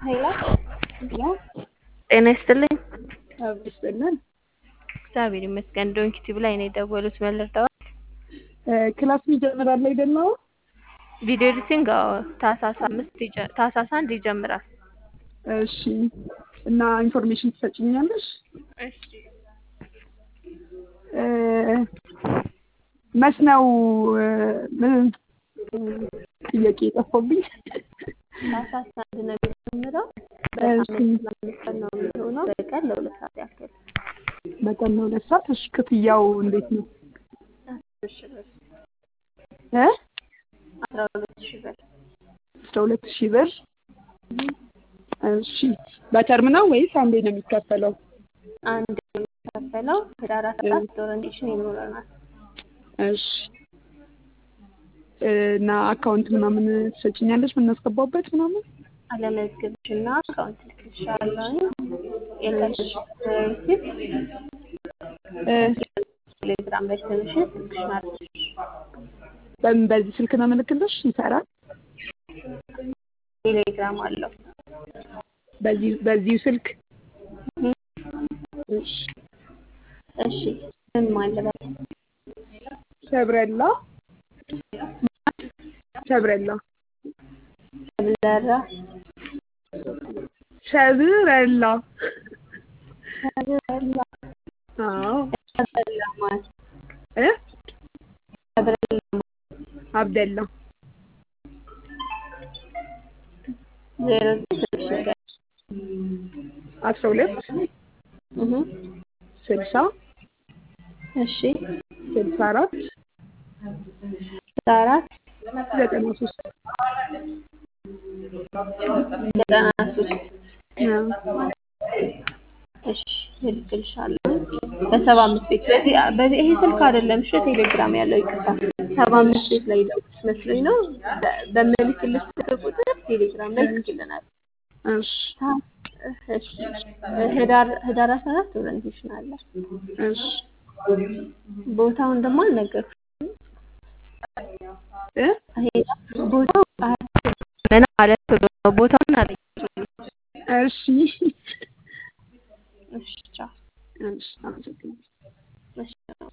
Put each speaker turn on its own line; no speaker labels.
ኃይላ
ነው
ጤና ይስጥልኝ።
ይስጥልን።
እግዚአብሔር ይመስገን። ዶንኪ ቲቪ ላይ ነው የደወሉት። መለርዳዋል
ክላስ ይጀምራል አይደለው?
ቪዲዮ ኤዲቲንግ አዎ፣ ታህሳስ አምስት ይጀ- ታህሳስ አንድ ይጀምራል።
እሺ። እና ኢንፎርሜሽን ትሰጭኛለሽ?
እሺ
እ፣ መች ነው እ፣ ምን ጥያቄ የጠፋብኝ?
ታህሳስ አንድ ነው የሚጀምረው።
እሺ።
በሳምንት ለአምስት ቀን ነው የሚሆነው። በቀን ለሁለት ሰዓት ያክል
በቀን ለሁለት ሰዓት። እሺ። ክፍያው እንዴት ነው?
አስር ሺህ ብር
እ
አስራ ሁለት ሺህ ብር
አስራ ሁለት ሺህ ብር። እሺ። በተርም ነው ወይስ አንዴ ነው የሚከፈለው?
አንድ የሚከፈለው ህዳር አስራ አራት ኦሪንቴሽን ይኖረናል።
እሺ። እና አካውንት ምናምን ትሰጭኛለሽ የምናስገባበት ምናምን?
አለመዝገብሽ እና አካውንት ልክልሻለሁ። የከልሽ ሪሲፕት
እ፣
ቴሌግራም ላይ ስምሽን ስልክሽን አድርግሽ
በምን በዚህ ስልክ ነው የምልክልሽ? ይሰራል?
ቴሌግራም አለው።
በዚህ በዚሁ ስልክ? እሺ።
እሺ ምን ማለበት
ሰብረላ ሰብረላ
ብለራ
ሰብረላ
ሰብረላ
አዎ
ሰብረላ ማለት
እ
ሰብረላ
አብደላ
ዜሮ ስልሽ
አስራ ሁለት
እህ
ስልሳ
እሺ
ስልሳ አራት
አራት
ዘጠና ሶስት
ዘጠና ሶስት
አዎ።
እሺ እልክልሻለሁ በሰባ አምስት ቤት በዚህ በዚህ ይሄ ስልክ አይደለም እሺ ቴሌግራም ያለው ይቅርታ ሰባ አምስት ቤት ላይ ደውልሽ መስሎኝ ነው በ- በምልክልሽ ስልክ ቁጥር ቴሌግራም ላይ ትልክልናል
እሺ
እሺ ህዳር ህዳር አስራ አራት ኦሪንቴሽን አለ
እሺ
ቦታውን ደግሞ አልነገርኩሽም
እ
ሄዳ ቦታው ምን ማለት ነው ቦታውን አለ
እሺ